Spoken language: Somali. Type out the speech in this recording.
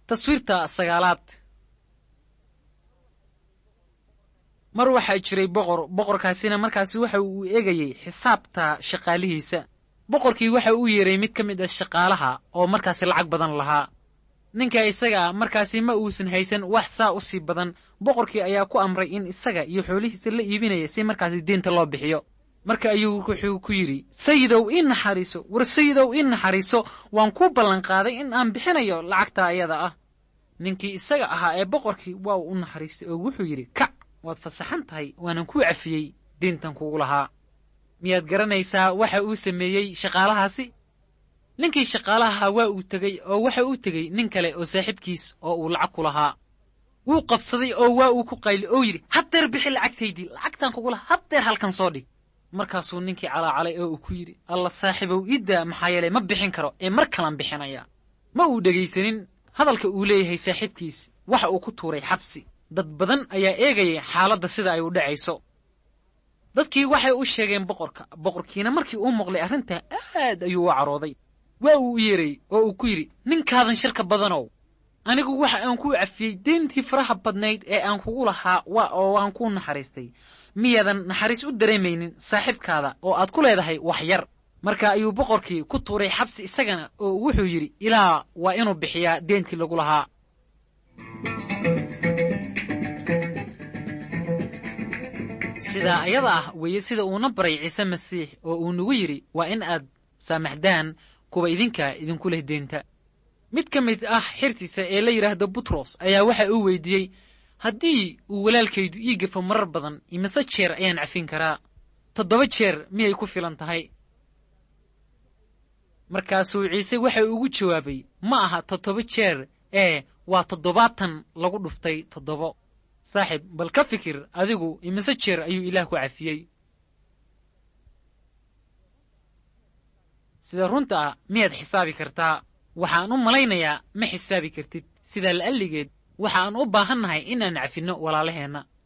taswiirta sagaalaad mar waxaa jiray boqor boqorkaasina markaasi waxa uu eegayey xisaabta shaqaalihiisa boqorkii waxa uu yeeray mid ka mid ah shaqaalaha oo markaasi lacag badan lahaa ninka isaga ah markaasi ma uusan haysan wax saa u sii badan boqorkii ayaa ku amray in isaga iyo xoolihiisa la iibinaya si markaasi deenta loo bixiyo marka ayuu wuxuu ku yidhi sayidow ii naxariiso war sayidow ii naxariiso waan kuu ballanqaaday in aan bixinayo lacagta ayada ah ninkii isaga ahaa ee boqorkii waa uu u naxariistay oo wuxuu yidhi kac waad fasaxan tahay waanan kuu cafiyey deentan kugu lahaa miyaad garanaysaa waxa uu sameeyey shaqaalahaasi ninkii shaqaalaha waa uu tegey oo waxa uu tegey nin kale oo saaxiibkiis oo uu lacag ku lahaa wuu qabsaday oo waa uu ku qayli oo yidhi haddeer bixi lacagtaydii lacagtaan kugu lahaa haddeer halkan soo dhig markaasuu ninkii calaacalay oo uu ku yidhi alla saaxiibow iiddaa maxaa yeelay ma bixin karo ee mar kalan bixinaya ma uu dhegaysanin hadalka uu leeyahay saaxiibkiis waxa uu ku tuuray xabsi dad badan ayaa eegayay xaaladda sida ay u dhacayso dadkii waxay u sheegeen boqorka boqorkiina markii uu maqlay arrintaa aad ayuu u carooday waa uu u yeeray oo uu ku yidhi ninkaadan shirka badanow anigu waxa aan kuu cafiyey deentii faraha badnayd ee aan kugu lahaa waa oo aan kuu naxariistay miyaadan naxariis u dareemaynin saaxiibkaada oo aad ku leedahay wax yar marka ayuu boqorkii ku tuuray xabsi isagana oo wuxuu yidhi ilaa waa inuu bixiyaa deentii lagu lahaa sidaa ayada ah weeye sida uuna baray ciise masiix oo uu nagu yidhi waa in aad saamaxdaan kuwa idinka idinku leh deenta mid ka mid ah xirtiisa ee la yidhaahdo butros ayaa waxa uu weydiiyey haddii uu walaalkaydu ii gafo marar badan imise jeer ayaan cafin karaa toddoba jeer miyay ku filan tahay markaasuu ciise waxa ugu jawaabay ma aha toddoba jeer ee waa toddobaatan lagu dhuftay toddobo saaxiib bal ka fikir adigu imise jeer ayuu ilaah ku cafiyey sida runta ah miyaad xisaabi kartaa waxaan u malaynayaa ma xisaabi kartid sidaa la'alligeed waxaan u baahannahay inaan cafinno walaalaheenna